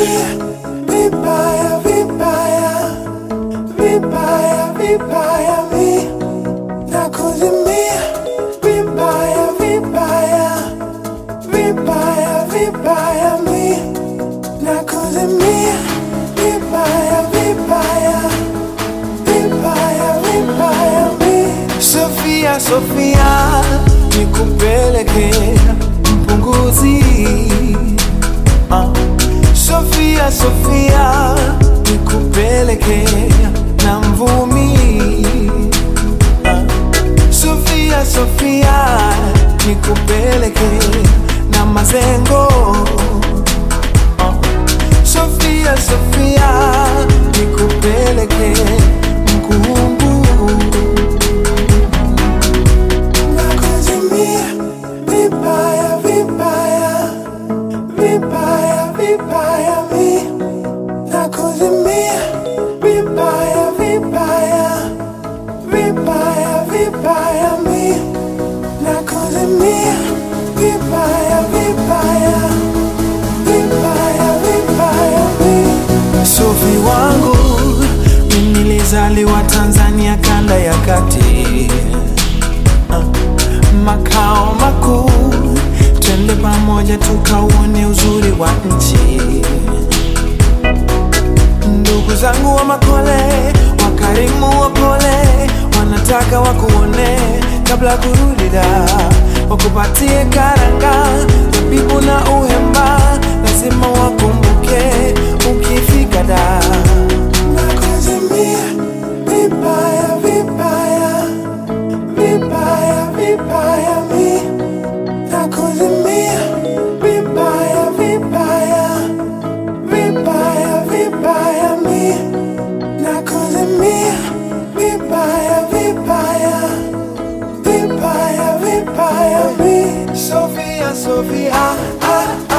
nakuzimia vibaya vibaya vibaya vibaya mi nakuzimia vibaya vibaya vibaya vibaya mi nakuzimia vibaya vibaya vibaya vibaya mi Sofia Sofia nikupeleke mpunguzi Ah. Sofia Sofia nikupeleke na mvumi Ah. Sofia Sofia nikupeleke na mazengo Ah. Sofia Sofia nikupeleke mkungu nakuzimia vibaya vibaya vibaya vibaya mi nakuzimia vibaya vibaya vibaya vibaya mi nakuzimia vibaya vibaya vibaya vibaya mi Sofi wangu mimi nilizaliwa Tanzania kanda ya kati makao makuu, twende pamoja tukauone uzuri wa nchi. Ndugu zangu wa Makole, wakarimu wapole, wanataka wakuone kabla kurudi da, wakupatie karanga, zabibu na uhemba, lazima wakumbuke ukifika da. Nakuzimia vibaya vibaya vibaya vibaya mi nakuzimia vibaya vibaya vibaya vibaya mi nakuzimia vibaya vibaya vibaya vibaya mi Sofia Sofia ah, ah,